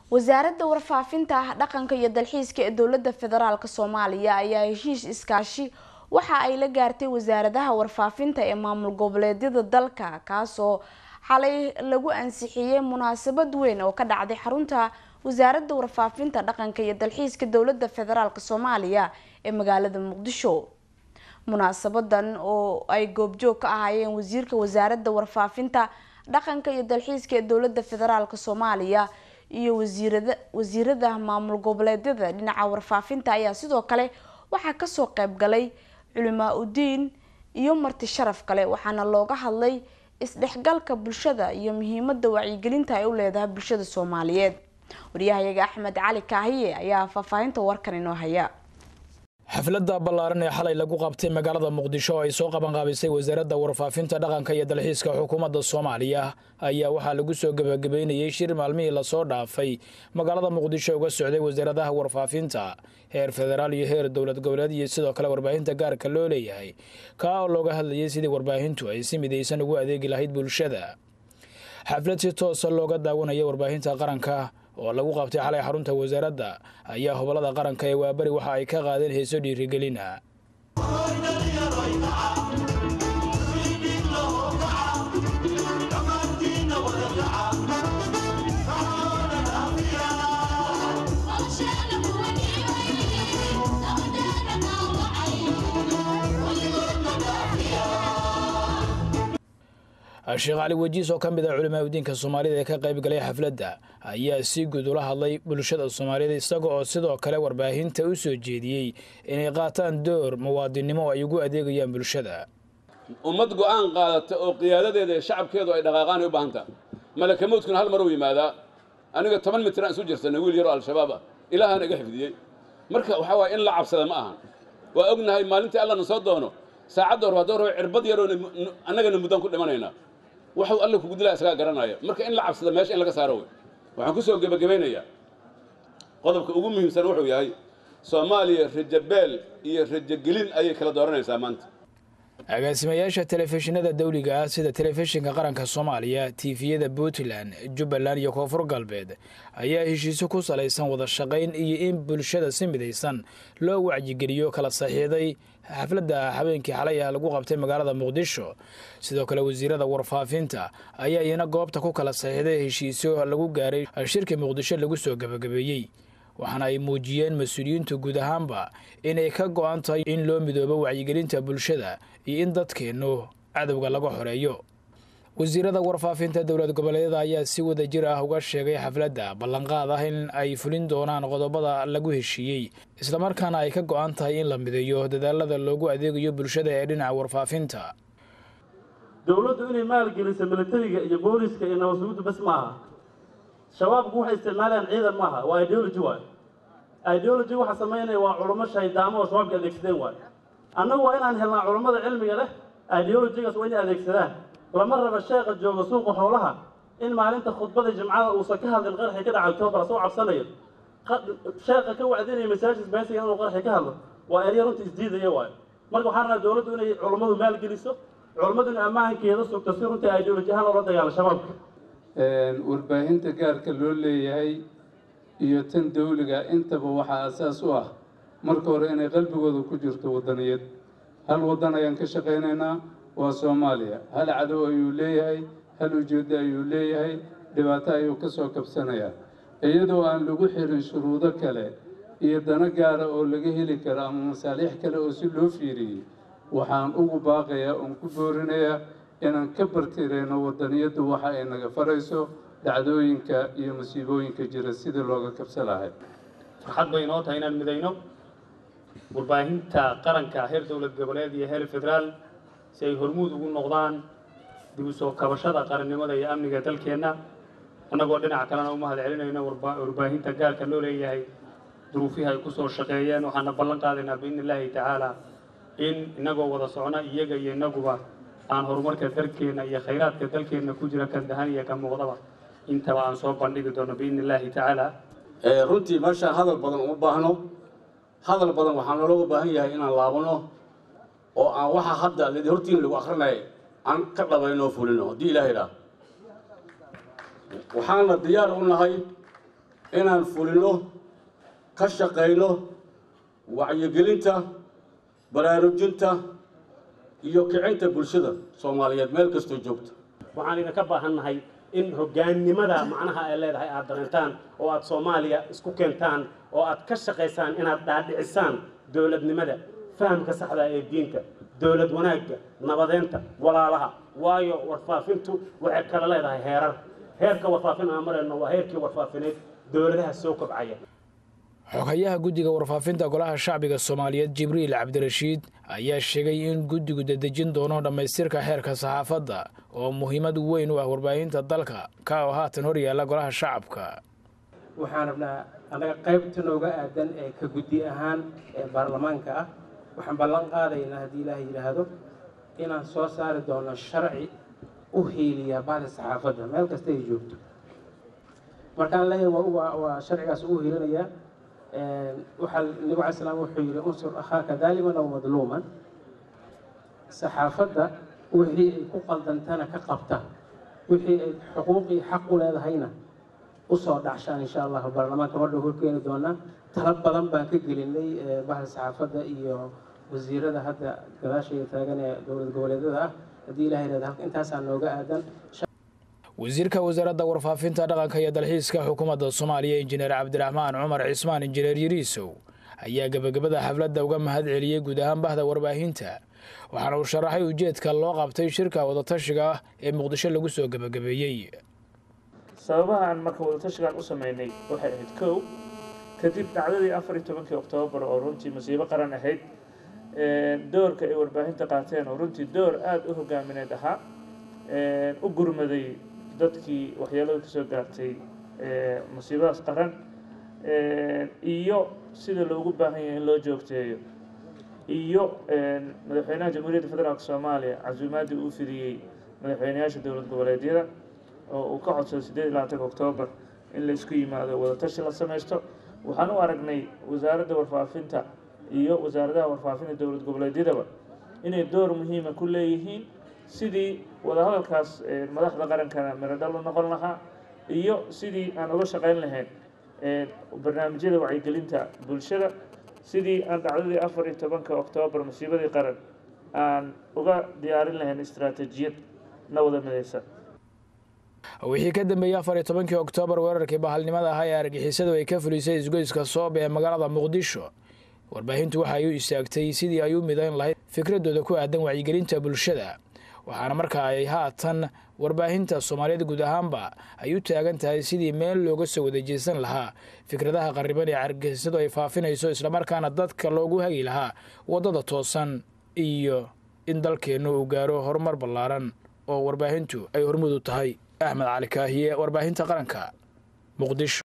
wasaaradda warfaafinta dhaqanka iyo dalxiiska ee dowladda federaalk soomaaliya ayaa heshiis iskaashi waxa ay la gaartay wasaaradaha warfaafinta ee maamul goboleedyada dalka kaasoo xalay lagu ansixiyey munaasabad weyn oo ka dhacday xarunta wasaaradda warfaafinta dhaqanka iyo dalxiiska dowladda federaalk soomaaliya ee magaalada muqdisho munaasabadan oo ay goobjoog ka ahaayeen wasiirka wasaaradda warfaafinta dhaqanka iyo dalxiiska ee dowladda federaalk soomaaliya iyo wasiirada wasiirada maamul goboleedyada dhinaca warfaafinta ayaa sidoo kale waxaa kasoo qeyb galay culimaa udiin iyo marti sharaf kale waxaana looga hadlay isdhexgalka bulshada iyo muhiimada wacyigelinta ay u leedahay bulshada soomaaliyeed waryahayaga axmed cali kaahiye ayaa faahfaahinta warkan inoo haya xafladda ballaaran ee xalay lagu qabtay magaalada muqdisho oo ay soo qabanqaabisay wasaaradda warfaafinta dhaqanka iyo dalxiiska xukuumadda soomaaliya ayaa waxaa lagu soo gebagabeynayey shir maalmihii lasoo dhaafay magaalada muqdisho uga socday wasaaradaha warfaafinta heer federaal iyo heer dowlad goboleed iyo sidoo kale warbaahinta gaarka loo leeyahay kaa oo looga hadlayay sidii warbaahintu ay si midaysan ugu adeegi lahayd bulshada xaflad si toosa looga daawanaya warbaahinta qaranka oo lagu qabtay xalay xarunta wasaaradda ayaa hobolada qaranka ee waabari waxa ay ka qaadeen heeso dhiirigelina sheekh cali wejiis oo ka mid ah culimaa udiinka soomaalida ee ka qayb galay xafladda ayaa si guud ula hadlay bulshada soomaaliyed isaga oo sidoo kale warbaahinta u soo jeediyey inay qaataan door muwaadinnimo oo ay ugu adeegayaan bulshada ummad go'aan qaadata oo qiyaadadeeda ee shacabkeedu ay dhaqaaqaan ay u baahan taha malakamoodkuna hal mar uu yimaadaa aniga toban mitraan isu jirsanay wiil yaroo al-shabaab ah ilaahaan iga xifdiyey marka waxaa waaya in la cabsada ma ahan waa ognahay maalintii allana soo doono saacadda hor haddoo rabo cirbad yaroo annagana muddaan ku dhimanaynaa waxuu alla kugu dilaa isagaa garanaya marka in la cabsada meesha in laga saaro wey waxaan ku soo gebagabaynayaa qodobka ugu muhiimsan wuxuu yahay soomaaliya rajabeel iyo rajogelin ayay kala dooranaysaa maanta agaasimayaasha telefishinada dawliga ah sida telefishinka qaranka soomaaliya tiifiyada puntland jubbaland iyo koonfur galbeed ayaa heshiisyo ku salaysan wada shaqayn iyo in bulshada si midaysan loo wacyigeliyo kala saxiixday xafladda habeenkii xalay ah lagu qabtay magaalada muqdisho sidoo kale wasiirada warfaafinta ayaa iyana goobta ku kala saxiixday heshiisyo lagu gaaray shirkii muqdisho lagu soo gebagabeeyey waxaana ay muujiyeen mas-uuliyiintu guud ahaanba inay ka go-an tahay in loo midoobo wacyigelinta bulshada iyo in dadkeennu cadowga laga xoreeyo wasiirada warfaafinta dowlad goboleedyada ayaa si wada jir ah uga sheegay xafladda ballanqaad ah in ay fulin doonaan qodobada lagu heshiiyey islamarkaana ay ka go-an tahay in la mideeyo dadaalada loogu adeegayo bulshada ee dhinaca warfaafinta dowladdu inay maalgeliso militariga iyo booliska iyo nabadsugudu bas maaha shabaabku waxay isticmaalayaan ciidan maaha waa ideology waay ideology waxa samaynaya waa culummo shaydaamo oo shabaabka adeegsadeen waay annagu waa inaan helnaa culummada cilmiga leh ideologygaas waa inay adeegsadaan lama raba sheekha jooga suuqa xoolaha in maalinta khudbada jimcada uusan ka hadlin qarxi ka dhaca octoobar asoo cabsanayo sheekha ka wacdinaya masaajid beesiga inuu qarxi ka hadlo waa erya runta isdiidaya waayo marka waxaan rabaa dowladdu inay culummadu maalgeliso culummadu inay ammaankeeda sugto si runtii ideology ahaan loola dagaalo shabaabka warbaahinta gaarka loo leeyahay iyo tan dawliga intaba waxaa asaas u ah marka hore inay qalbigooda ku jirto waddaniyad hal waddan ayaan ka shaqaynaynaa waa soomaaliya hal cadow ayuu leeyahay hal ujeeddo ayuu leeyahay dhibaato ayuu ka soo kabsanayaa iyadoo aan lagu xirin shuruudo kale iyo dano gaara oo laga heli karo ama masaaliix kale oo si loo fiiriyey waxaan ugu baaqayaa oon ku boorinayaa inaan ka bartirayno waddaniyaddu waxa ay naga farayso dhacdooyinka iyo masiibooyinka jira sidii looga kabsa lahay farxad bay inoo tahay inaan midayno warbaahinta qaranka heer dowlad goboleed iyo heer federaal si ay hormuud ugu noqdaan dib u soo kabashada qarannimada iyo amniga dalkeenna annagoo dhinaca kalena u mahad celinayno warbaahinta gaarka loo leeyahay duruufihii ay ku soo shaqeeyeen waxaana ballan qaadaynaa biidni illaahi tacaala in innagoo wada socna iyaga iyo innaguba aan horumarka dalkeenna iyo khayraadka dalkeenna ku jira kan dahan iyo ka muuqdaba intaba aan soo bandhigi doono biidni illaahi tacaala runtii meeshaan hadal badan uma baahno hadal badan waxaa nalooga baahan yahay inaan laabano oo aan waxa hadda lidi hortiin lagu akrinaya aan ka dhabayno oo fulino haddii ilaah idhaah waxaana diyaar u nahay inaan fulino ka shaqayno wacyigelinta baraarujinta iyo kicinta bulshada soomaaliyeed meel kastoo joogta waxaan idinka baahannahay in hoggaannimada macnaha ay leedahay aad dareentaan oo aad soomaaliya isku keentaan oo aad ka shaqaysaan inaad dhaadhicisaan dowladnimada fahamka saxda ee diinta dowlad wanaagga nabadeynta walaalaha waayo warfaafintu waxay kala leedahay heerar heerka warfaafin aan marayno waa heerkii warfaafineed dowladaha soo kobcaya xoghayaha guddiga warfaafinta golaha shacbiga soomaaliyeed jibriil cabdirashiid ayaa sheegay in guddigu dedejin doono dhammaystirka xeerka saxaafadda oo muhiimad weyn u ah warbaahinta dalka ka oo haatan hor yaalla golaha shacabka waxaan rabnaa annaga qaybta nooga aadan ee ka guddi ahaan ee baarlamaanka ah waxaan ballan qaadaynaa haddii ilaaha yidhaahdo inaan soo saari doono sharci u hiiliya bahda saxaafadda meel kasta ay joogto markaan leeyahay waa sharcigaas u hiilinayaa waxaa nabigu alay slam wuxuu yidhi unsur akhaaka daaliman aw madluuman saxaafadda wixii ay ku qaldantana ka qabta wixii ay xuquuqii xaq u leedahayna usoo dhacshaan insha allahu baarlamaanka madhow horkeeni doonaa tala badan baan ka gelinay bahda saxaafadda iyo wasiirada hadda gadaashaya taagan ee dowlad goboleedyada ah haddii ilaha yirahdo intaasaa nooga aadan wasiirka wasaaradda warfaafinta dhaqanka iyo dalxiiska xukuumadda soomaaliya injineer cabdiraxmaan cumar cismaan injineer yariisow ayaa gebagabada xafladda uga mahad celiyey guud ahaan bahda warbaahinta waxaana uu sharaxay ujeedka loo qabtay shirka wadatashiga ah ee muqdisho lagu soo gebagabeeyey sababaha aan marka wadatashigaan u sameynay waxay ahayd kow kadib dhacdadii afar iyo tobankii oktoobar oo runtii masiibo qaran ahayd doorka ay warbaahinta qaateen oo runtii door aada u hogaamineed ahaa u gurmaday dadkii waxyeelada kasoo gaartay masiibadaas qaran iyo sida loogu baahan yahay in loo joogteeyo iyo madaxweynaha jamhuuriyadda federaalk soomaaliya casuumaaddii uu fidiyey madaxweynayaasha dowlad goboleedyada oo uu ka codsaday siddeed iyo labaatanka oktoobar in la isku yimaado wadatashi la samaysto waxaan u aragnay wasaaradda warfaafinta iyo wasaaradaha warfaafinta dowlad goboleedyadaba inay door muhiima ku leeyihiin sidii wadahadalkaas madaxda qarankana miradhal u noqon lahaa iyo sidii aan uga shaqayn lahayn barnaamijyada wacyigelinta bulshada sidii aan dhacdadii afar iyo tobanka oktoobar masiibadii qaran aan uga diyaarin lahayn istaraatijiyad na wada midaysan wixii ka dambeeyey afar iyo tobankii oktoobar weerarkii bahalnimada ahaa ee argixisadu ay ka fulisay isgoyska soob ee magaalada muqdisho warbaahintu waxa ay u istaagtay sidii ay u midayn lahayd fikradooda ku aadan wacyigelinta bulshada waxaana markaa ay haatan warbaahinta soomaaliyeed guud ahaanba ay u taagan tahay sidii meel looga soo wadajeysan lahaa fikradaha qarriban ee argixisadu ay faafinayso islamarkaana dadka loogu hagi lahaa waddada toosan iyo in dalkeennu uu gaaro horumar ballaaran oo warbaahintu ay hormud u tahay axmed cali kaahiye warbaahinta qaranka muqdisho